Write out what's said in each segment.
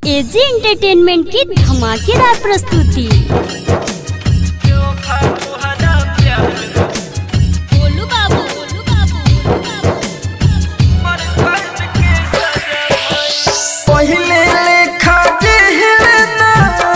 AG entertainment की धमाकेदार प्रस्तुति बोलू बाबू बोलू बाबू पहिले लेखा जेहलना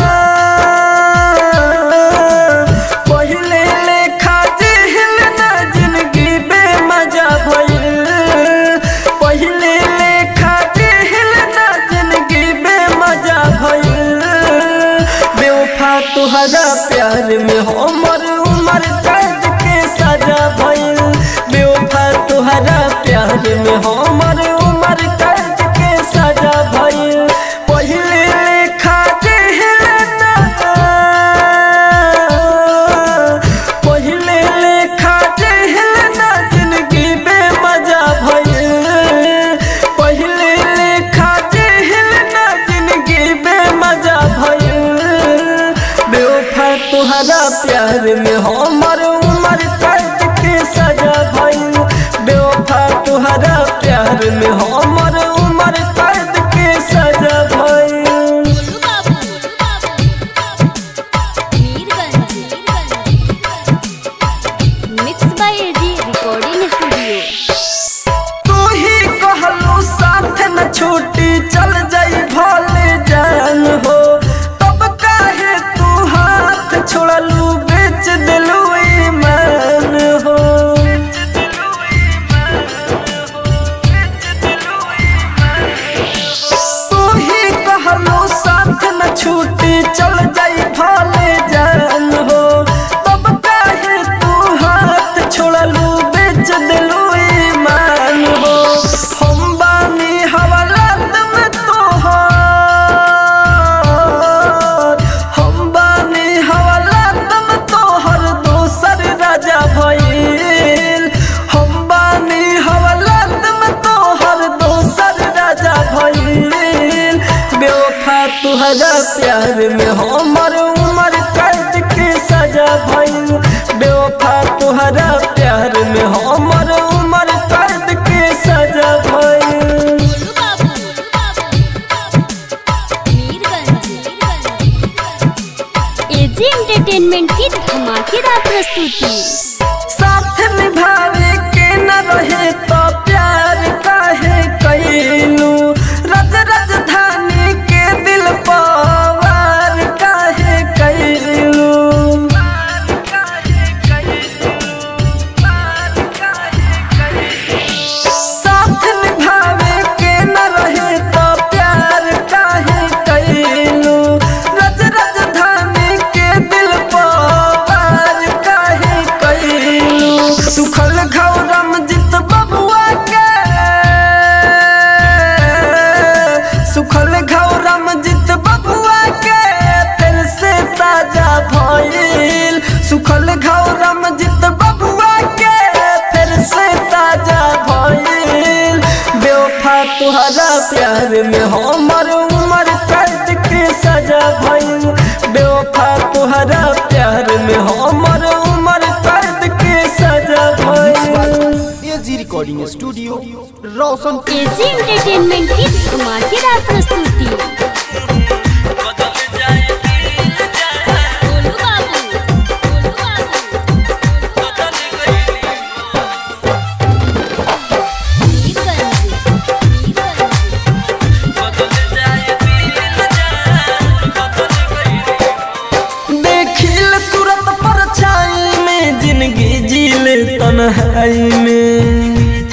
पहिले लेखा जेहलना जिंदगी बेमजा भइल पहिले लेखा जेहलना जिंदगी बेमजा भइल बेवफा तुहरा प्यार में हमर उमर कैद के सजा भइल बेवफा तुहरा प्यार में हमर उमर कैद के सजा भइल पहिले लेखा जेहलना पहिले लेखा जेहलना जिंदगी बेमजा भइल पहिले लेखा जेहलना जिंदगी बेमजा भइल बेवफा तुहरा प्यार में हमर उमर कैद के सजा भइल बेवफा तुहरा प्यार में हमर उमर कैद के सजा भइल बोलू बाबू Mirganj mix by AG recording studio तू ही कहलू साथ न छूटी चल जाई भले जान हो तब काहे तू हाथ छोड़लू बेच दिलू ईमान हो तू ही कहलू साथ न छूटी चल जाई भले जान हो तब काहे तू हाथ छोड़लू बेच दिलू ईमान हो हम बानी हवालात में तोहर हम बानी हवालात में तोहर दोसर राजा भइल हम बानी हवालात में तोहर दोसर राजा भइल बेवफा तुहरा प्यार में हमर उमर कैद के सजा भइल बेवफा तुहरा प्यार में हमर उमर कैद के सजा भइल बोलू बाबू मीरगंज एजी एंटरटेनमेंट की धमाकेदार प्रस्तुति साथ निभावे के न रहे तो प्यार काहे कैलू रज राजधानी के दिल पवार काहे कैलू साथ निभावे के न रहे तो प्यार काहे कैलू रज राजधानी के दिल पवार काहे कैलू सुखल घौरम जित बबुआ के सुखल घौरम जित बबुआ के फिर से ताजा भइल सुखल घौरम जित बबुआ के फिर से ताजा भइल बेवफा तुहरा प्यार में हमर उमर कैद के सजा भइल बेवफा तुहरा प्यार में हमर उमर कैद के सजा भइल AG recording studio Roshan AG entertainment की धमाकेदार प्रस्तुति बोलू बाबू बोलू बाबू मीरगंज मीरगंज देखिल सूरत पर छाई में जिंदगी जीले तन्हाई में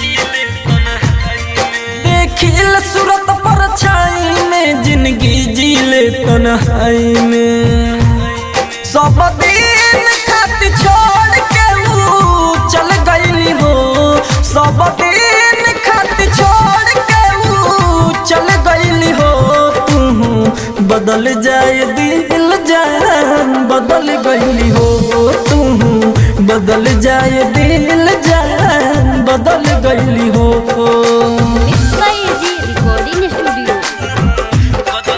देखिल सूरत पर छाई में जिंदगी जीले तन्हाई में सब दिन खाती छोड़ के ऊ चल गईली हो सब दिन खाती छोड़ के ऊ चल गईली हो तू बदल जाए दिल जान बदल गईली हो तू बदल जाए दिल जान बदल गईली हो mix by AG recording studio बोलू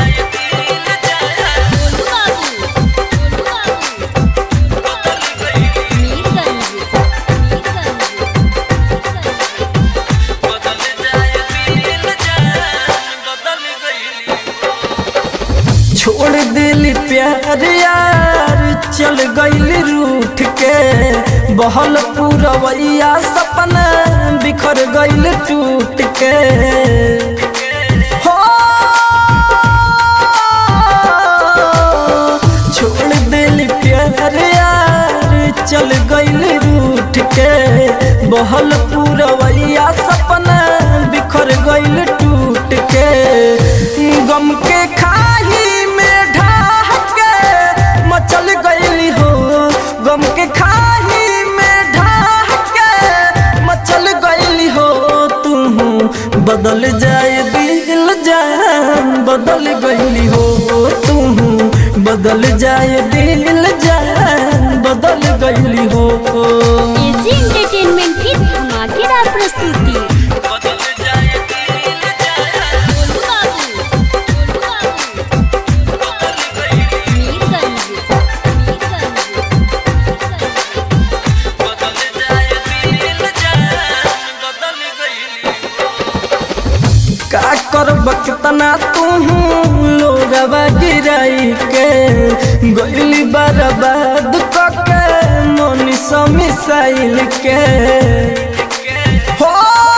बाबू बोलू बाबू मीरगंज मीरगंज छोड़ दिल प्यार यार चल गईल रूठ के बहल पूरवैया सपना बिखर गईल टूट के हो छोड़ दिल प्यार यार चल गईल रूठ के बहल पूरवैया सपना बिखर गईल टूट के गम के खाही में ढाह के मचल गईली हो गम के खाही में ढाह के मचल गईली हो तू बदल जाए दिल जान बदल गईली हो तू बदल जाए दिल जान बदल गईली हो एजी एंटरटेनमेंट की धमाकेदार प्रस्तुति बदल जाए दिल जान गोलू बाबू, गोलू बाबू, मीरगंज, मीरगंज, बदल जाए दिल जान बदल गईली का करब कितना तू लोगवा गिराई के गईली बर्बाद कके मनीष मिसाइल के हो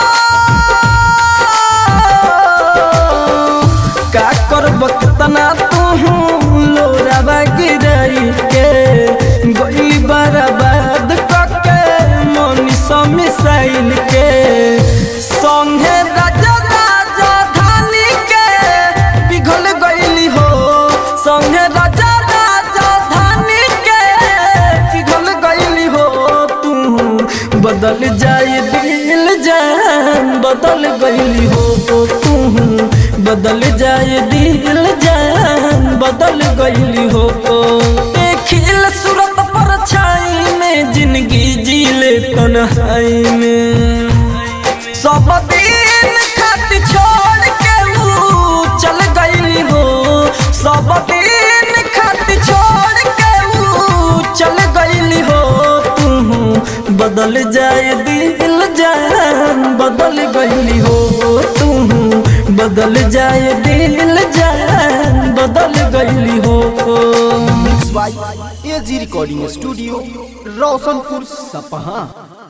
का करब कितना तू लोरावा गिराई के गईली बर्बाद कके मनीष मिसाइल के संगे राजा राजा धानी के पिघल गईली हो संगे राजा राजा धानी के पिघल गईली हो तू बदल जाए दिल जान बदल गईली हो तू बदल जाए दिल जान बदल गईली हो खिल सूरत पर छाई में जिंदगी जी ले तन्हाई में सब दिन खातिर छोड़ के ऊ चल गईली हो सब दिन खातिर छोड़ के ऊ चल गईली हो तू बदल जाए दिल जान बदल गईली हो तू बदल जाए दिल जान बदल गईली हो mix by AG recording studio Roshanpur Sapaha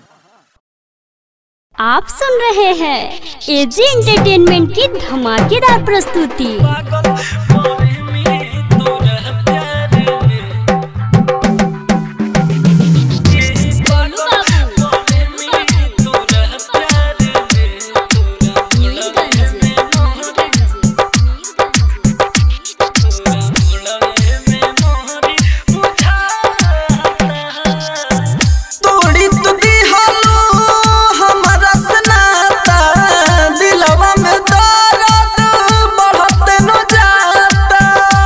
आप सुन रहे हैं एजी एंटरटेनमेंट की धमाकेदार प्रस्तुति गोलू बाबू, मीरगंज, तोड़ी तो दिहलो हमारा सनाता दिलवा में दर्द बढ़त न जाता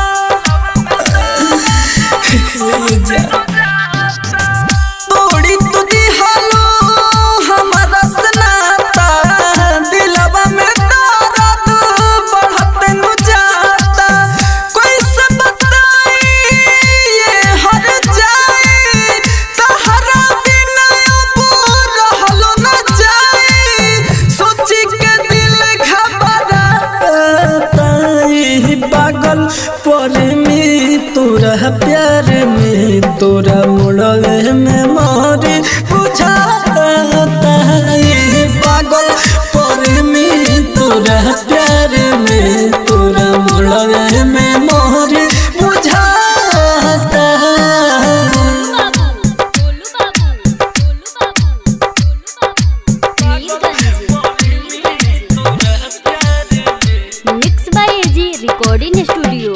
तोड़ी तो दिहलो हमारा सनाता दिलवा में दर्द बढ़त न जाता कोई से बताई ये हर जाए तहरा बिना अब रहलो न जाए सोची के दिल घबराता ई पागल पर में तोरा प्यार में तोरा मुड़वे में मारे बुझाता ई पागल पर में तोरा प्यार में तोरा मुड़वे में मारे बुझाता गोलू बाबू, गोलू बाबू, गोलू बाबू, Mirganj, mix by AG recording studio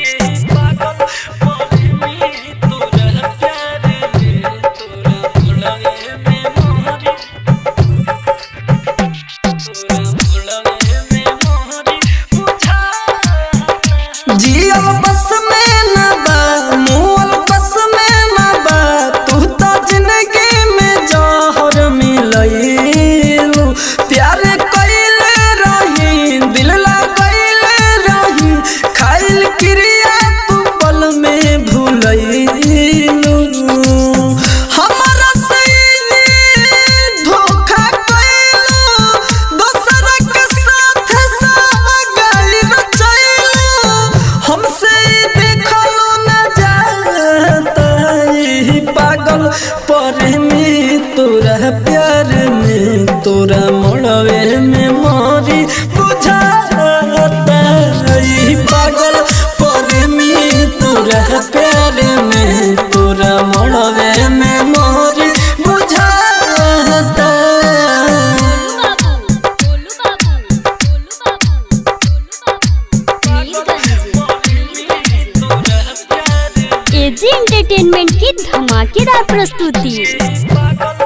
जियल बस में न बा मुअल बस में न बा तू तो जिंदगी में जहर मिलैलू प्यार कइले रही दिल लगैले रही खाइल क्रिया तू पल में भूलैलू हमारा सही धोखा कइलू दोसर के साथ साथ गइल रचैलू हमसे एजी एंटरटेनमेंट की धमाकेदार प्रस्तुति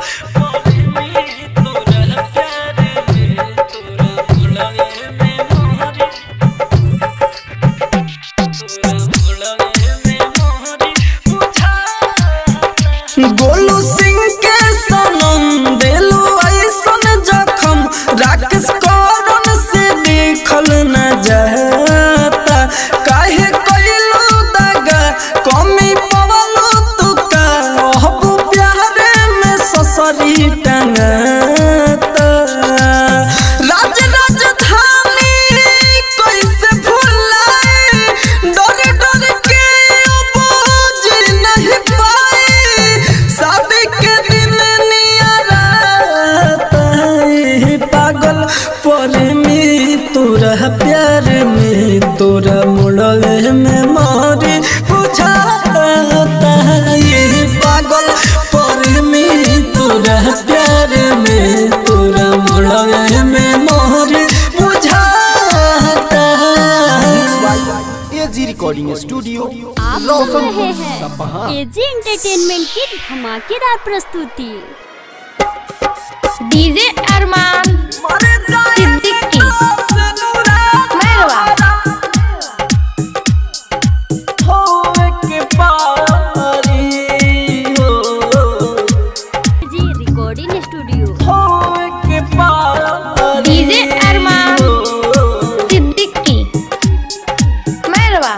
गोलू सिंह के सनम दिलू ऐसन जखम राकेश करण से देखल न जाता काहे कइलू दगा कमी पवलू तू का हबू प्यारे में ससरी टंगता राज राजधानी कैसे भुलाए डर डर के अब जी नहीं पाए शादी के दिन नियाराता है पागल पर में तोरा प्यार में तोरा मुड़वे में मारे बुझाता ये पागल पर में तोरा प्यार में तोरा मुड़वे में मारे बुझाता एजी रिकॉर्डिंग स्टूडियो आप सुन रहे हैं एजी एंटरटेनमेंट की धमाकेदार प्रस्तुति DJ Armaan Siddiqui Mairwa ji recording studio DJ Armaan Siddiqui Mairwa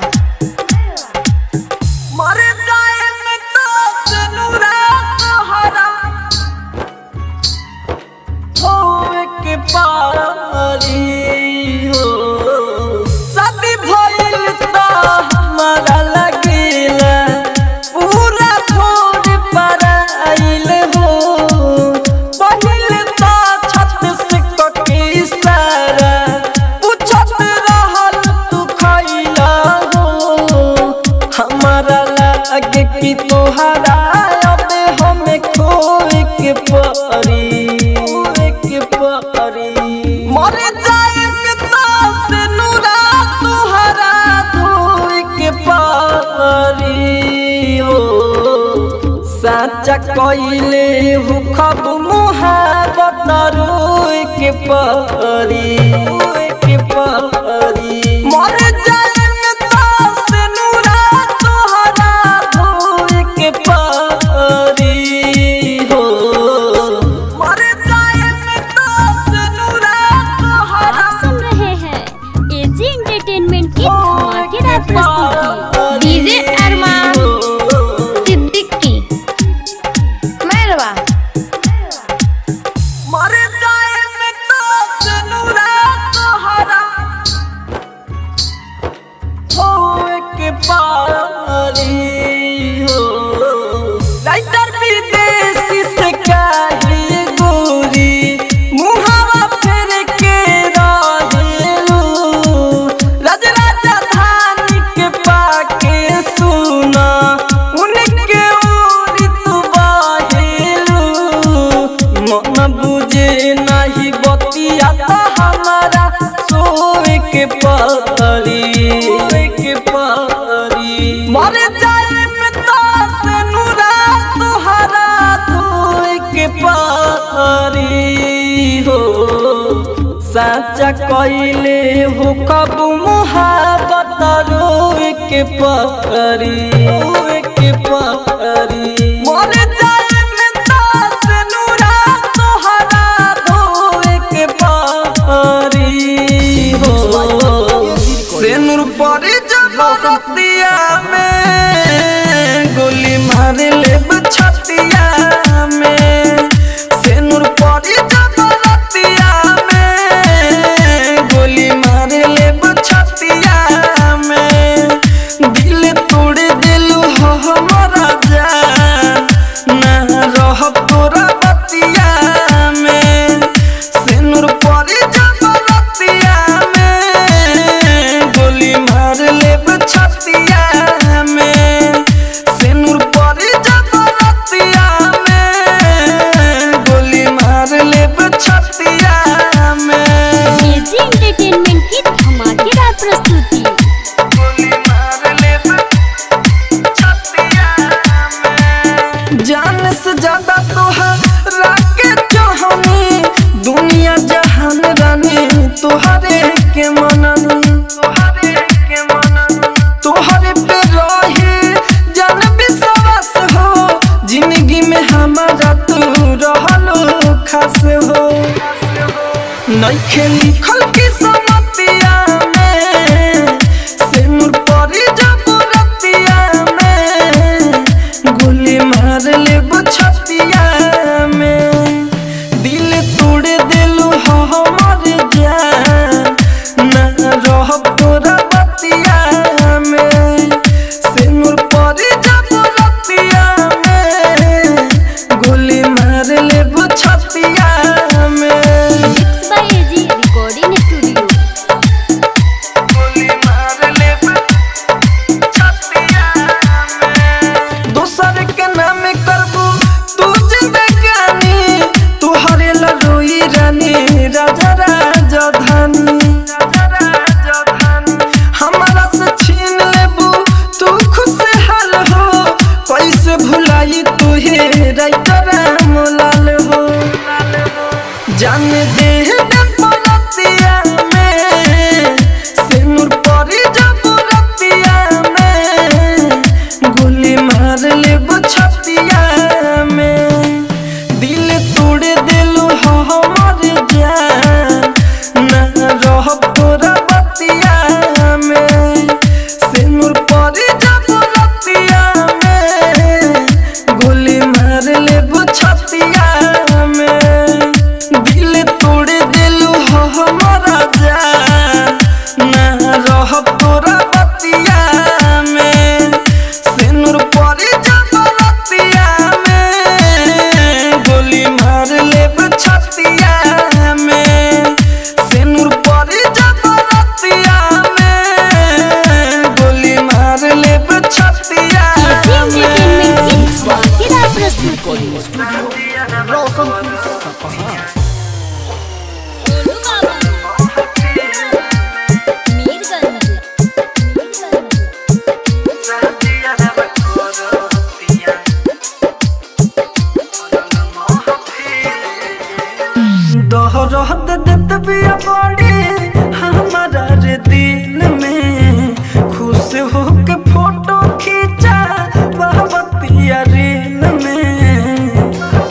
शादी भइल त हमरा लगेला पूरा छोड़ पराइल हो पहिल त छत से कके इशारा पूछत रहल तू खइला हो हमारा लागे कि तोहरा अब हमें खोए के परी खोए के परी मर जाए पिता से नूरा तोहरा धोए के परी हो साचा कइले हु खब मुहाबत रोए के परी रोए के परी मर जाए पिता से नूरा तोहरा धोए के परी हो मर जाए पिता से नूरा तोहरा आप सुन रहे हैं एजी एंटरटेनमेंट की धमाकेदार प्रस्तुति डीजे अरमान सिद्दीकी मैरवा मर जाए पिता से नूरा तोहरा होए के पारी हो राइटर विदेशी से काहे गोरी मुहावा फेर के रहेलू राज राजधानी के पाके सुना उनके ओरी तू बाहेलू मन बुझे नहीं बतिया तो हमारा सोए के परी सोए के परी मर जाए पिता से नूरा तुहरा धोए के परी हो साचा कइले हो कब मुहाबत रोए के परी रोए के परी मर जाए पिता से नूरा तुहरा धोए के परी हो से नूर परी जबरतिया में गोली मार ले छतिया में से नूर परी जबरतिया में गोली मार ले छतिया में दिल तोड़ दिलू हो हमारा जान ना रह तोरा बतिया में सिनुर परी जबरतिया में गोली मार ले छतिया नइखे लिखल की समतिया में सिनुर परी जब रतिया में गोली मार ले छतिया में दिल तोड़ दिलु हमर जान ना रह तोरा बतिया में सिनुर परी जब रतिया में गोली मार ले छतिया में mix by AG recording studio गोली मार ले छतिया में दोसर के नाम करबू तू जिंदगानी तू हरेला रोई रानी राजा राजधानी हमारा से छीन लेबू तू खुशहाल हो कैसे भुलाई तू हे राइटर मोलाल हो जान दे दे परतिया में सिनुर परी जब रतिया में गोली मार ले छतिया में दिल तोड़ दिलु हमर जान ना रह तोरा बतिया में सिनुर परी जब रतिया में गोली मार ले छतिया में दिल तोड़ दिलु हमारा जान ना रह तोरा बतिया में सिनुर परी जब रतिया में गोली मार ले छतिया में सिनुर परी जब रतिया में गोली मार ले छतिया एजी एंटरटेनमेंट की में धमाकेदार प्रस्तुति रोशनपुर सपहा गोलू बाबा मीरगंज दहरत देत बिया बड़ी हमारा रे दिल में खुश होके फोटो खींचा बहबतिया रील में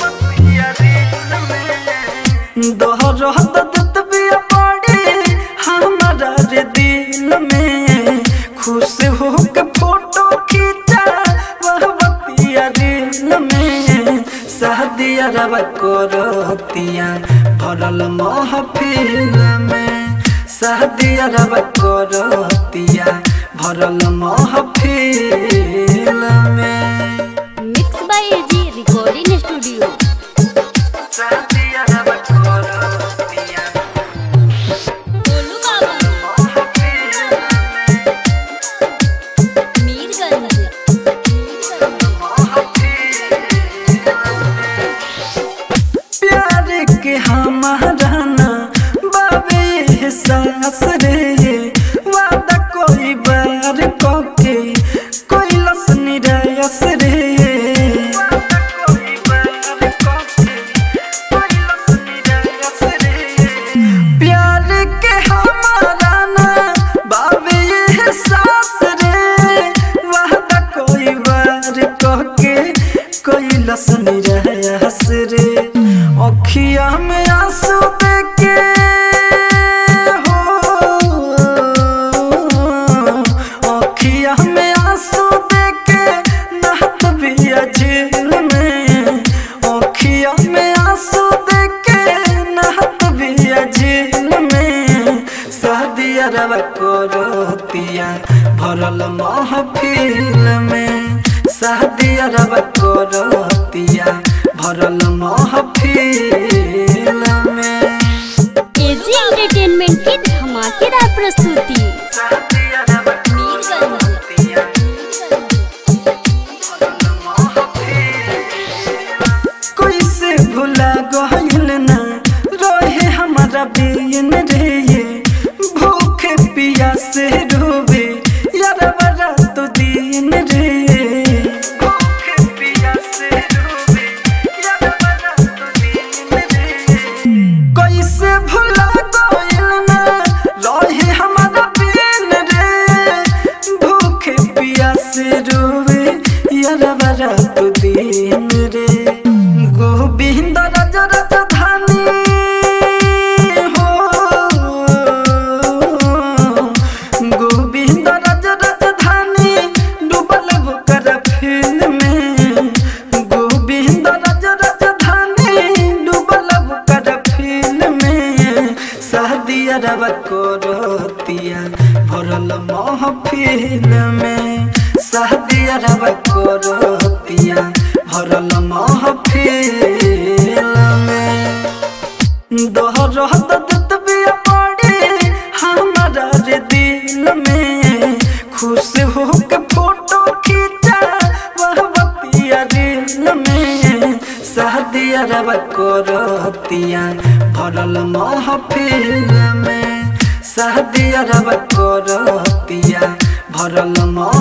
दहरत देत बिया बड़ी हमारा रे दिल में खुश होके फोटो खींचा बहबतिया रील में शादिया रवा करतिया भरल महफिल में शादिया रवा करतिया भरल महफिल में mix by AG recording studio शादिया रवा करतिया गोलू बाबा मीरगंज प्यार के हमारा ना बाबे एहसास रे वादा कोई बार कोके कोई लस निरायस रे प्यार के हमारा ना बाबे एहसास रे वादा कोई बार कोके कोई लस निरायस रे अखिया में आंसू देके हो अखिया में आंसू देके नहत बिया झील में अखिया में आंसू देके नहत बिया झील में शादिया रवा करतिया भरल महफिल में शादिया रवा करतिया भरल महफिल में एजी एंटरटेनमेंट की धमाकेदार प्रस्तुति शादिया रवा मीरगंज कैसे भुला गइल ना रहे हमारा बेन रे ये भूखे पिया से रोवे यार बड़ा तो दिन रे भूखे पिया से रोवे यार बड़ा तो दिन रे कैसे भुला गइल ना रहे हमारा बेन रे महफिल में शादी अरब करतिया भरल महफिल में दोहरा दत बिया पड़े हमारा रे दिल में खुश हो के फोटो खींचा वह बतिया दिल में शादी अरब करतिया भरल महफिल में शादी अरब करतिया भरल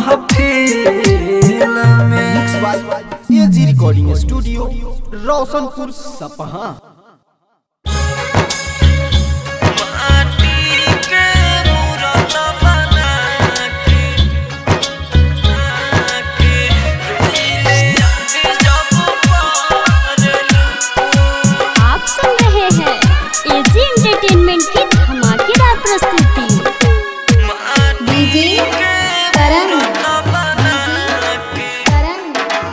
महफिल में mix by AG recording studio Roshanpur Sapaha आप सुन रहे हैं एजी एंटरटेनमेंट की धमाकेदार प्रस्तुति डीजे करण करण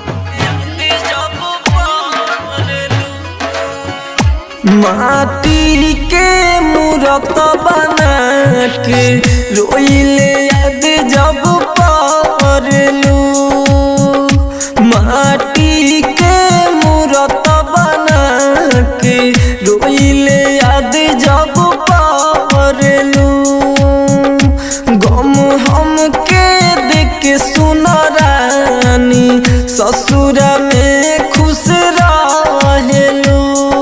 माटी के मूरत बना के रोइले याद जब परलू माटी के मूरत बना के रोइले याद जब परलू गम हम के देख के सुन रानी ससुर में खुश रहेलू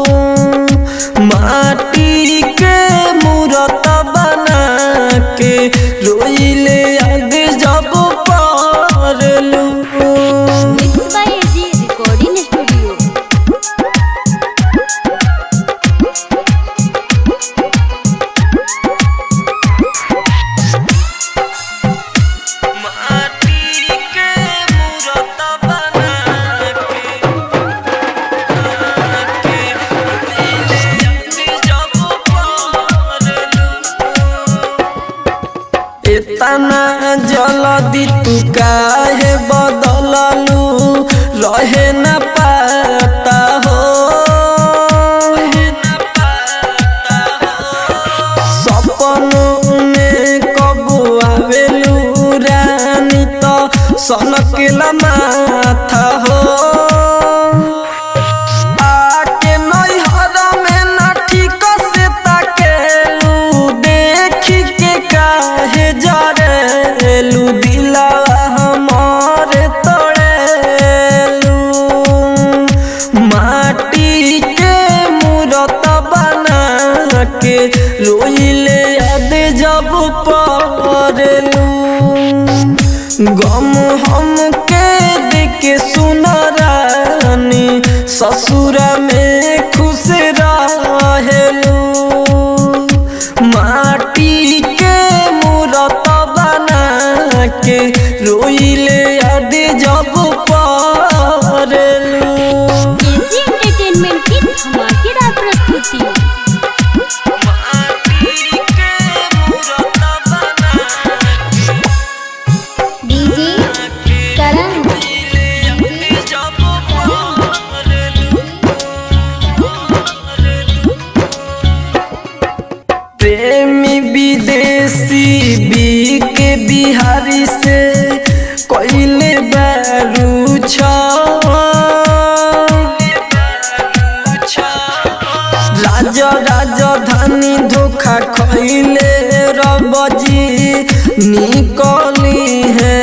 माटी के मूरत बना के रोइले याद जब परलू mix by AG recording studio माटी के मूरत बना के जब परलू इतना जल्दी तू काहे बदललू रहे न पाता हो सपनों में कबू आवेलू रानी तो सनकला माथा हो आके नैहर में ना ठीक से ताकेलू देखी के काहे जरेलू दिला हमार तोड़ेलू माटी के मूरत बना के रोइले याद जब पड़लू गम हम के देख सुन रानी ससुर में खुश रहेलू माटी के मूरत बना के रोइले याद जब पड़लू एजी एंटरटेनमेंट की धमाकेदार प्रस्तुति डीजे करण प्रेमी विदेशी बी के बिहारी से कोइले बारू छ राज राजधानी धोखा खैले रबजी निकली है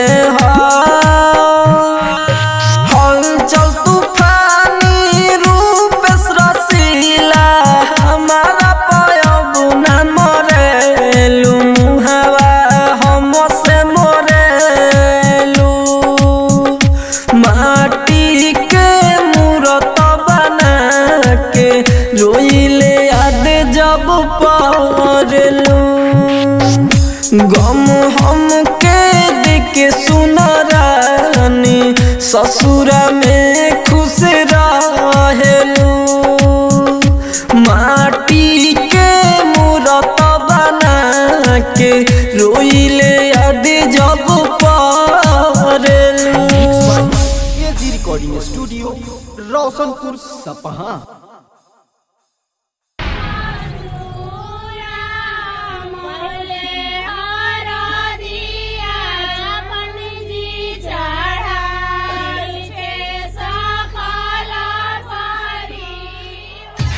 हलचल तूफानी रूप रसीला हमारा पयबुना मरेलू मुहावा हम से मरेलू माटी के मूरत बना के रोइले याद जब पड़लू गम हम के देख सुन रानी ससुर में खुश रहेलू माटी के मूरत बना के रोइले याद जब पड़लू AG recording studio Roshanpur Sapaha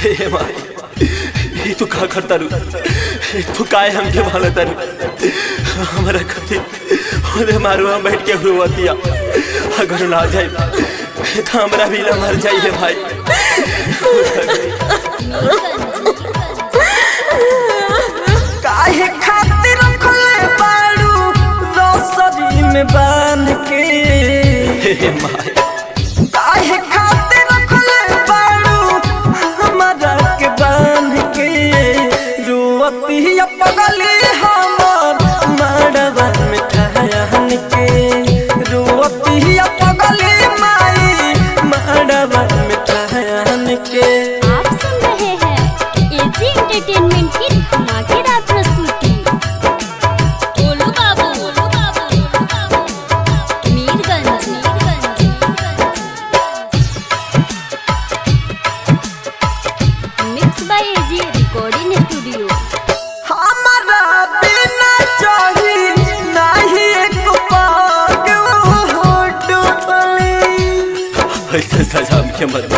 हे माई ये तू का करता रू तू काय हमके भाला तारू हमारा कथी ओदे मारू हम बैठ के हुआ अगर ना जाए तो हमरा भी ना मर जाइए भाई काहे खातिर रखले बाड़ू रसरी में बांध के हे माई काहे खातिर रखले बाड़ू हमारा के बांध के रुअती पगली हमर मड़वा में ठहन के रुअती पगली माई मड़वा में ठहन के आप सुन रहे हैं एजी एंटरटेनमेंट की धमाकेदार प्रस्तुति गोलू बाबू गोलू बाबू गोलू बाबू Mirganj mix by AG recording studio हमारा बिना चाही नहीं एक पाग हो डुबली ऐसे सजा के मत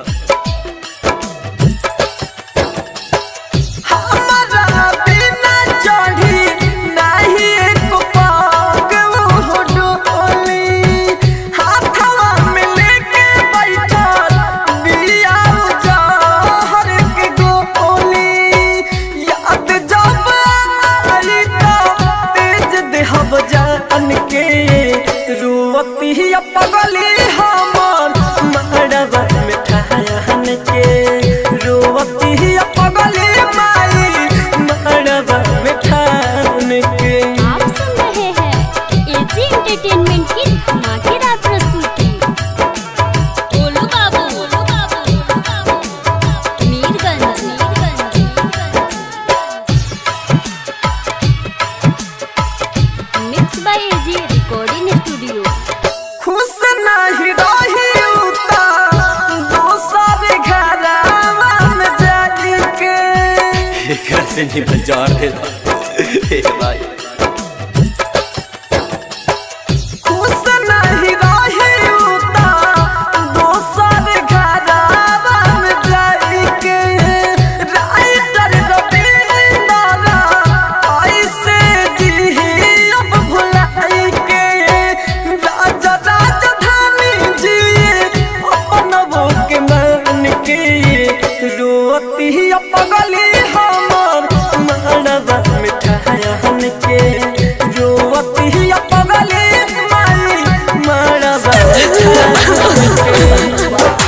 हमारा बिना चाही नहीं एक पाग हो डुबली हाथवा में लेके बैठल बिया जहर के गोली याद जब आई तो तेज देहब जान के रुवती पगली हमर मड़वा में ठहन के रुवती पगली माई मड़वा में ठहन के आप सुन रहे हैं एजी एंटरटेनमेंट की धमाकेदार प्रस्तुति गोलू बाबू गोलू बाबू गोलू बाबू Mirganj mix by AG recording studio खुश नहीं रही उता दोसर घरवा में जाके एकरा से नहीं बजार दे हे भाई खुश नहीं रही उता दोसर घरवा में जाके राइटर रविंदर ऐसे जी अब भुलाई के राजा राजधानी जी अपन वो के मन के रोती पगली हमर मड़वा में ठहन के रोती पगली माई मड़वा में ठहन के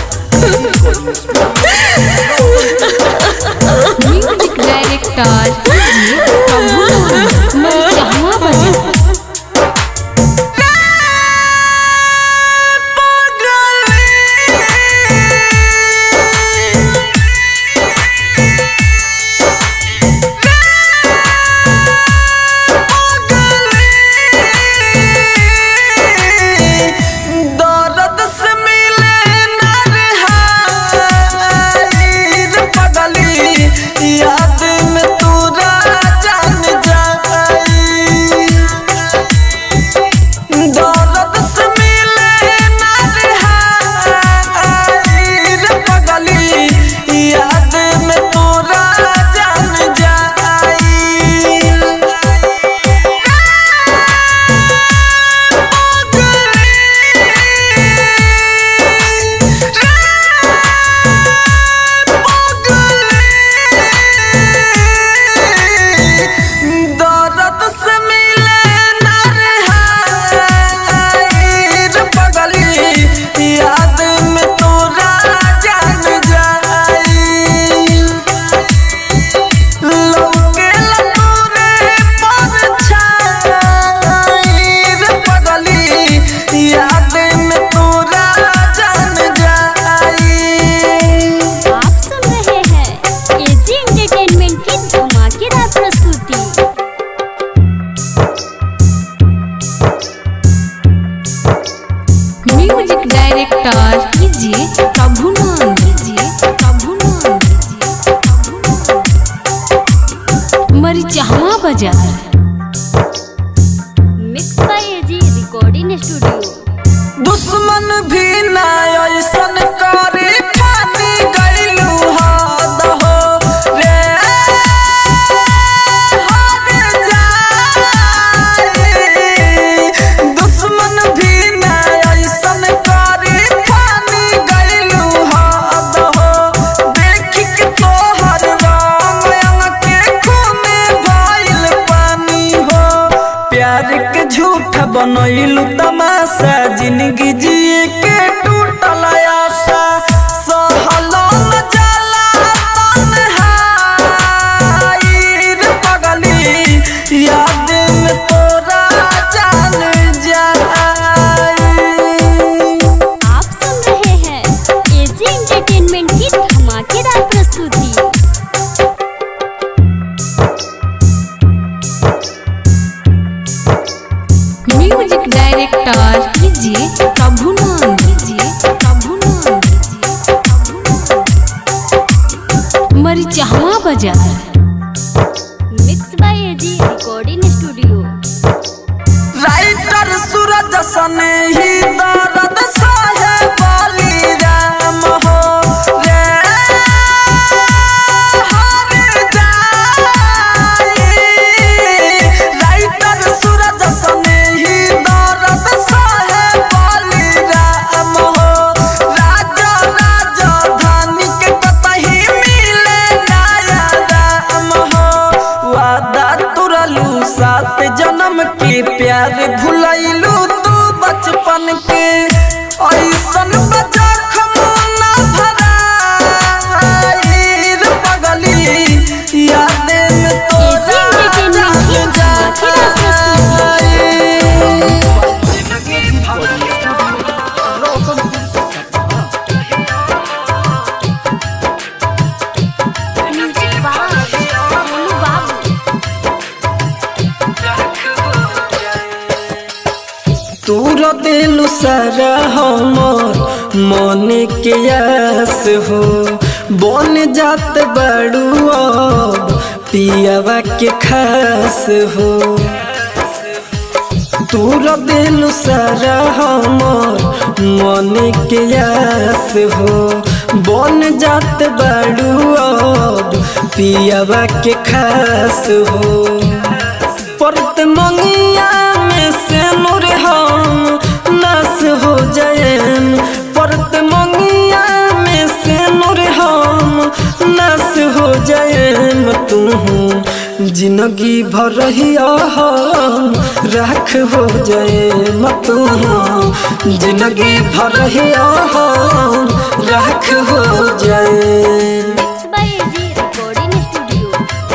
म्यूजिक डायरेक्टर प्रभु मरिचहवा बजा दर्द से मिले नरहाई रे पगली याद में तोरा जान जाई दर्द से मिले नरहाई रे पगली याद में तोरा जान जाई दर्द से मिले नरहाई रे पगली याद में तोरा जान जाई लौके लतोरे परछाई रे पगली याद में तोरा जान जाई आप सुन रहे हैं एजी एंटरटेनमेंट की धमाकेदार प्रस्तुति म्यूजिक डायरेक्टर कीजिए प्रभु नाम कीजिए प्रभु नाम कीजिए प्रभु नाम। मरिचहवा बाजार mix by AG recording studio दुश्मन भी ना ऐसन करे ठानी गइलू हद देलू तमाशा जिंदगी जिए के टूटल आशा सहलो न जाला तन्हाई रे पगली याद में तोरा जान जाई आप सुन रहे हैं एजी एंटरटेनमेंट की धमाकेदार प्रस्तुति म्यूजिक डायरेक्टर कीजिए प्रभुनंद कीजिए प्रभुनंद कीजिए प्रभुनंद मरिचहवा बाजार mix by AG recording studio writer Suraj सने ही दर्द सहे बाली राम हो रे हर जाई राइटर सूरज सने ही दर्द सहे बाली राम हो राजा राजा धानी के कतही मिले नया राम हो वादा तुरलू सात जन्म के प्यार भुलैलू तू बचपन के ऐसन बजा खमोना भराई रे पगली याद में तोरा एजी एंटरटेनमेंट की धमाकेदार प्रस्तुति रोशनपुर सपहा म्यूजिक बाय मोनू बाबू तूर दिलु सारा हमर मन के आस हो बन जात बड़ू अब पियावा के खास हो तूर दिलु सारा हमर मन के आस हो बन जात बड़ू अब पियावा के खास हो परत मंगिया में से नूर हम नास हो जाएन परत मंगिया में से नूर हम नास हो जाएन तू जिंदगी भर रहिया हम राख हो जाए तू जिंदगी भर रहिया हम राख हो जाए mix by AG recording studio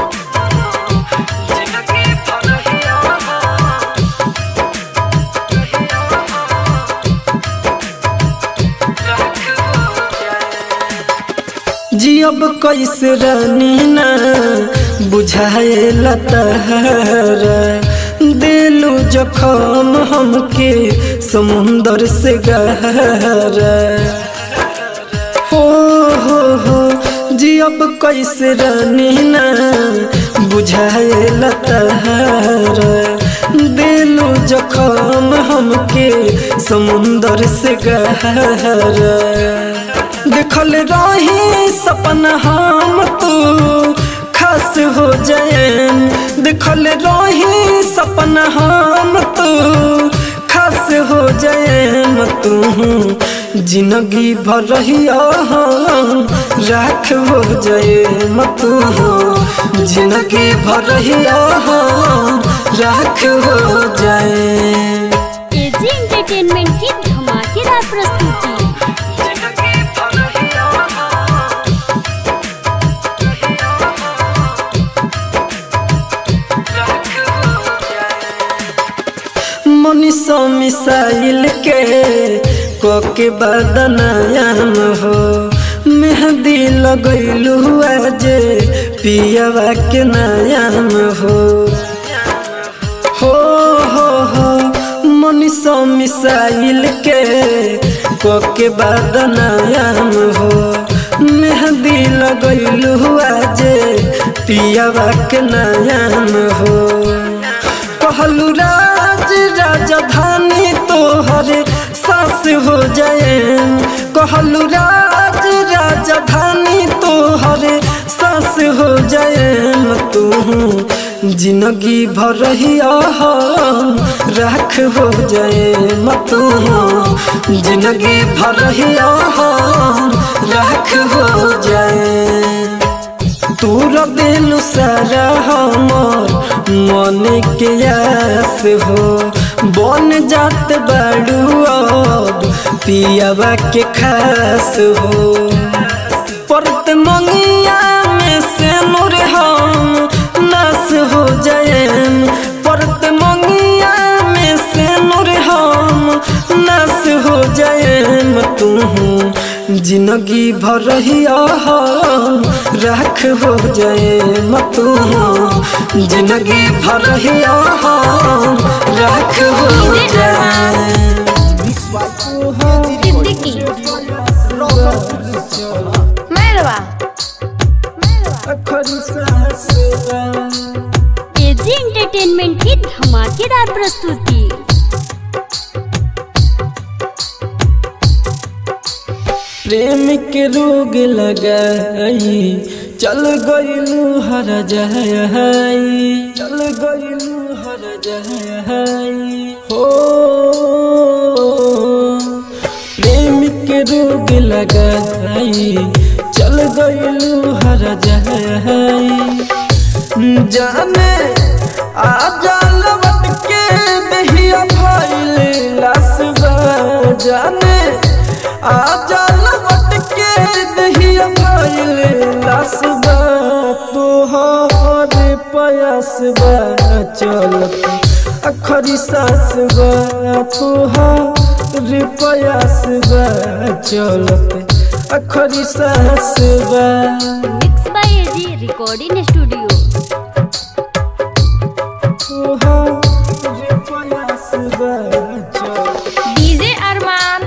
जियब कैसे रानी ना बुझाए लतहरा दिलू जखम हमके समुंदर से गहरा हो हो हो जियब कैसे रानी ना बुझाए लतहरा दिलू जखम हमके समुंदर से गहरा देखल रही सपना हम तू खास हो जाएन देखल रही सपना हम तू खास हो जाएन तू जिंदगी भर रहिया हम राख हो जाए तू जिंदगी भर रहिया हम राख हो जाए एजी एंटरटेनमेंट की धमाकेदार प्रस्तुति मनीषो मिसाइल के कोके बदनायाम हो मेहंदी लगैलू आज पियावा के नायाम हो हो हो हो मनीषो मिसाइल के कोके बदनायाम हो मेहंदी लगैलू आज पियावा के नायाम हो कहलू राज राजधानी तोहरे सास हो जाए कहलू राज राजधानी तोहरे सास हो जाए तू जिंदगी भर रहिया हम राख हो जाए तू जिंदगी भर रहिया हम राख हो जाए तूर दिल सारा हमर मन के आस हो बन जात बाड़ू अब पियावा के खास हो परत मंगिया में से नूर हम नास हो जाएम परत मंगिया में से नूर हम नास हो जाएम तू जिंदगी भर रहिया हम राख हो जाए तू जिंदगी भर रहिया हम राख हो जाए सिद्दीकी मेरवा एजी एंटरटेनमेंट की धमाकेदार प्रस्तुति प्रेम के रोग लगाई चल गईलू हर जहाई चल गईलू हर जहाई हो प्रेम के रोग लगाई चल गईलू हर जहाई जाने आ जाल बट के दहिया भइल लासबा जाने आ जाल बट के दहिया भइल लासबा तोहर पयासबा चलत अखरी सासबा तोहर पयासबा चलत अखरी सासबा mix by AG recording studio DJ Armaan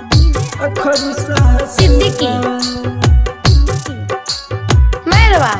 Siddiqui Mairwa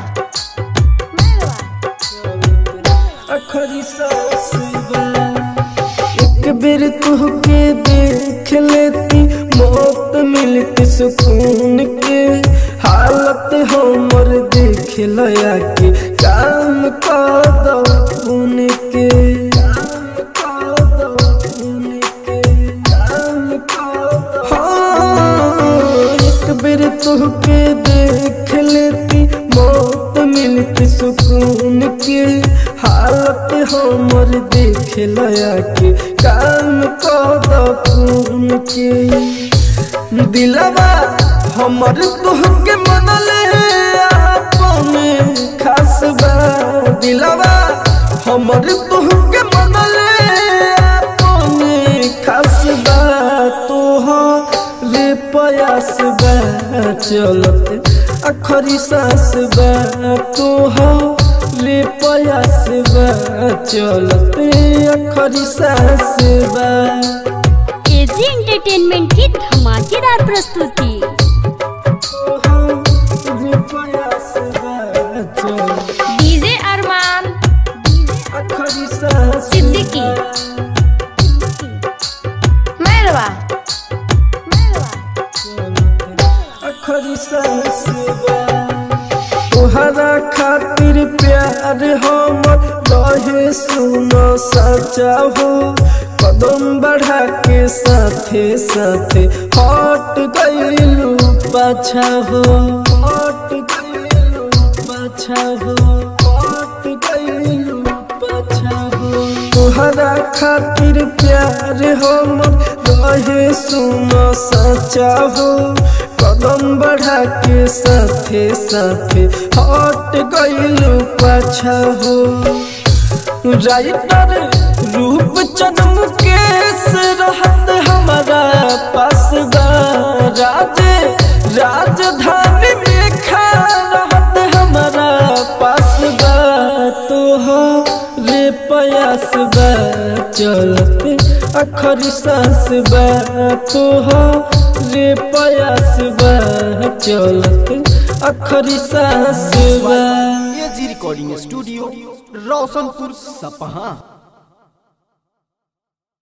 एक बेर तुहके देख लेती मौत मिलती सुकून के हालत हमर देख लया के काम कर दो खून के काम कर दो खून के काम कर दो हाँ, एक बेर तुहके देख लेती मौत मिलती सुकून के हालत हमर देख लया के काम कर खून के दिलवा हमर तुहके मनले अपने खास बा दिलवा हमर तुहके मनले अपने खास बा तोहरे पयास बा चलत अखरी सास बा तोहरे पयास बा चलत अखरी सास बा एजी एंटरटेनमेंट की धमाकेदार प्रस्तुति तोहरे पयास बा चलत डीजे अरमान अखरी सास सिद्दीकी मेरवा अखरी सास बा तोहरा खातिर प्यार हमर रहे सुनो सचा हो कदम बढ़ा के साथे साथे हट गईलू पाछा हो हट गईलू पाछा हो हट गईलू पाछा हो तोहरा खातिर प्यार हमर रहे सुनो सचा हो कदम बढ़ा के साथे साथे हट गईलू पाछा हो राइटर रूप चंद मुकेश रहत हमारा पास बा राजे राजधानी में खा रहत हमारा पास बा तोहरे पयास बा चलते अखरी सास बा तोहरे पयास बा चलते अखरी सास बा एजी रिकॉर्डिंग स्टूडियो रोशनपुर सपहा